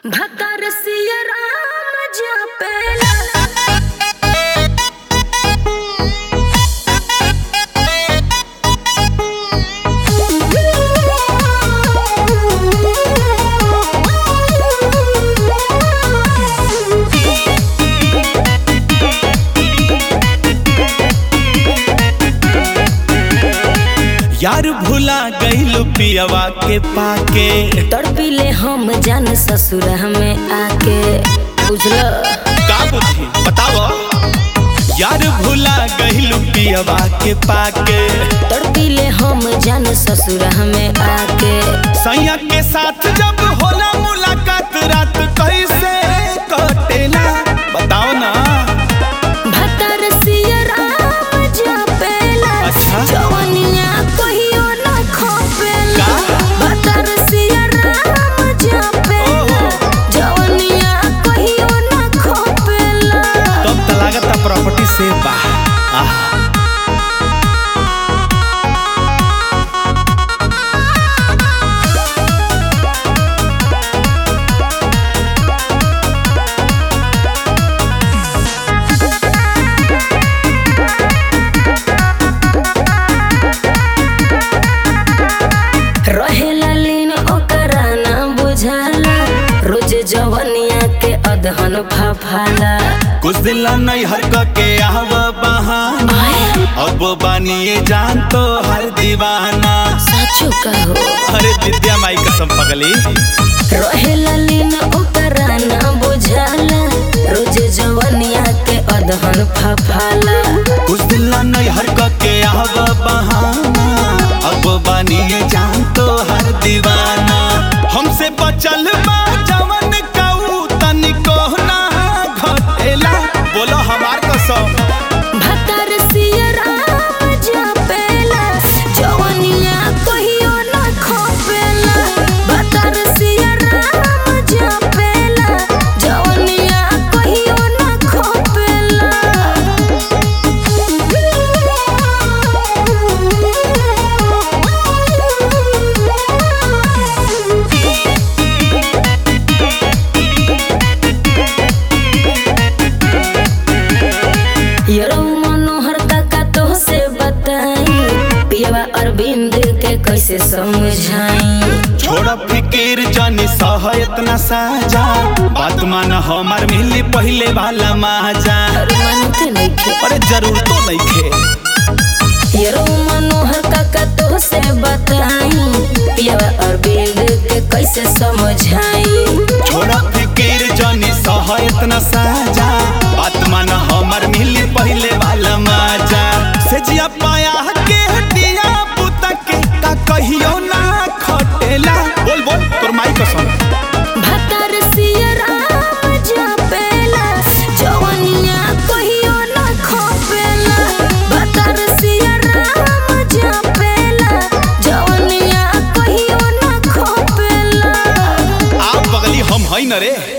भतर सिया राम जपेला यार भुला गइल पियवा के पाके तड़पिले हम जान ससुर में आके बुझल का बुद्धि बताओ यार भुला गइल पियवा के पाके तड़पिले हम जान ससुर में आके सैया के साथ जब होला मुलाकात रात कैसे कटेला बताओ ना भतर सिया राम जपेला अच्छा। जवनिया कहियो ना खोपेला का? भतर सिया राम जपेला ओहो। जवनिया कहियो ना खोपेला तब त लागता प्रॉपर्टी से बा आह रहेला लीन ओकरा ना बुझाला रोज जवनिया के अधहन फाफाला कुछ दिल नहीं हरक के आव बहाना अब बानिए जान तो हर दीवाना साचो कहो अरे विद्या माई कसम पगली रहेला लीन ओकरा ना बुझाला रोज जवनिया के अधहन फाफाला कुछ दिल नहीं हरक के आव बहाना अब बानिए जान तो हर दीवाना हमसे बचल बा जवन काऊ तनिको ना घटेला बोलो हमार कसम भतर सिया राम जपेला जवनिया कहियो ना खोपेला भतर सिया राम जपेला जवनिया कहियो ना खोपेला यरो मनोहर काका तो से बताई पियवा अरविंद के कैसे समझाई छोड़ फिकिर जानी सह इतना साजा बात मान हमार मिली पहले वाला माजा अरे मानते नहीं खे अरे जरूर तो नहीं खे यरो मनोहर काका तो से बताई पियवा अरविंद के कैसे समझाई छोड़ा फिकिर जानी सह इतना साजा बात मान हमार मिली पहले वाला माजा से जिया पाया के हटिया पुता के का कहियो ना खटेला बोल बोल तोर माई कसम भतर सिया राम जपेला जवनिया कहियो ना खोपेला भतर सिया राम जपेला जवनिया कहियो ना खोपेला आप बगली हम है न रे